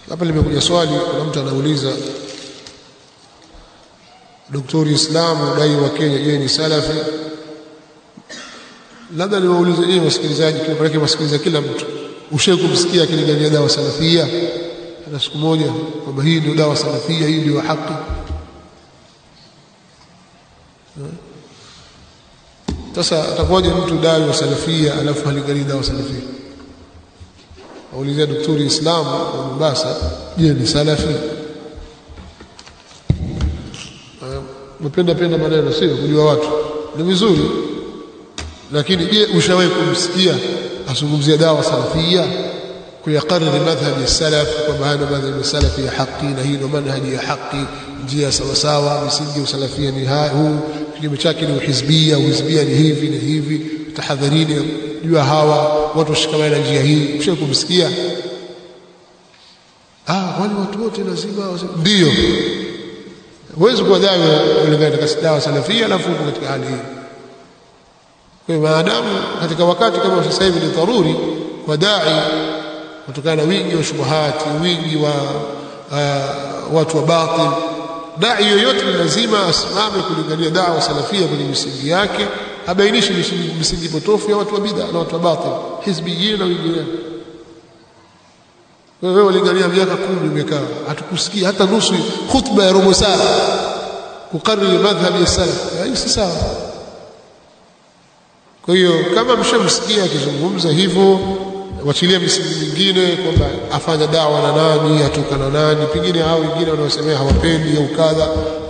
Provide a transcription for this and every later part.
hapa limekuja swali kuna mtu anauliza Daktari Islamu dai wa Kenya je ni salafi labda niwaulize nyinyi wasikilizaji kwa maana wasikiliza kila mtu ushawahi kumsikia akilingania dawa salafia hata siku moja kwamba hii ndio dawa salafia hii ndio haki sasa atakuwaje mtu dai wa salafia alafu halinganii dawa salafia aulizia daktari Islamu wa Mombasa je ni salafi mpenda penda maneno sio kujua watu ni vizuri lakini je ushawahi kumsikia azungumzia dawa salafia kuyakariri madhhabi salaf kwamba haya madhhabi salafi ya haki na hii ndio manhaji ya haki njia sawa sawa misingi ya usalafia ni huu kinyume chake ni uhizbia uhizbia ni hivi ni hivi tahadharini jua hawa watu washikamane na njia hii ushawahi kumsikia ah wale watu wote lazima ndio huwezi kuwa dawa kulingana katika dawa salafia alafu uko katika hali hii kwa hiyo maadamu katika wakati kama sasa hivi ni dharuri kwa dai kutokana na wingi wa shubuhati wingi wa uh, watu wa batil dai yoyote ni lazima asimame kulingania dawa salafia kwenye misingi yake abainishe misingi potofu ya watu wa bid'a na watu wa batil hizbiyin na wengineo wewe ulingania miaka kumi umekaa hatukusikia hata nusu khutba ya robo saa kukariri madhhabi ya salaf hii si sawa kwa hiyo kama mshamsikia akizungumza hivyo wachilia misingi mingine kwamba afanya dawa na nani atoka na nani pengine hao wengine wanaosemea hawapendi au kadha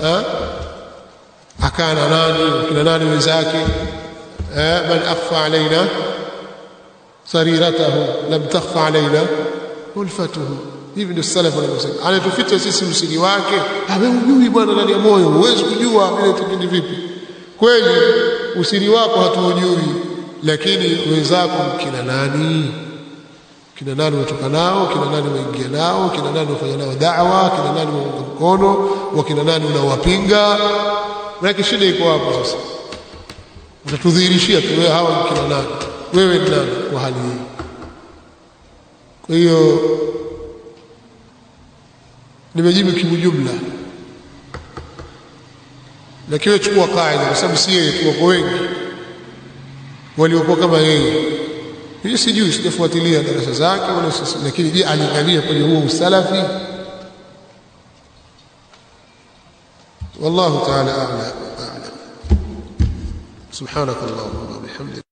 akaa na nani kina nani wenzake man akhfa alaina sariratahu lam takhfa alaina ulfatuhu hivi ndio salaf wanavyosema anatuficha sisi usiri wake wewe hujui bwana ndani ya moyo huwezi kujua vile tukindi vipi kweli usiri wako hatuujui lakini wenzako kina nani kina nani unatoka nao kina nani unaingia nao kina nani unafanya nao da'wa kina nani unaunga mkono wakina nani unawapinga maana shida iko hapo sasa utatudhihirishia tu wewe hawa kina nani wewe ni nani kwa hali hii kwa hiyo nimejibu kiujumla lakini chukua kaida kwa sababu si yeye tuko wengi waliokuwa kama yeye hii sijui sijafuatilia darasa zake wala lakini je alingania kwenye huo usalafi والله تعالى أعلم أعلم سبحانك اللهم وبحمدك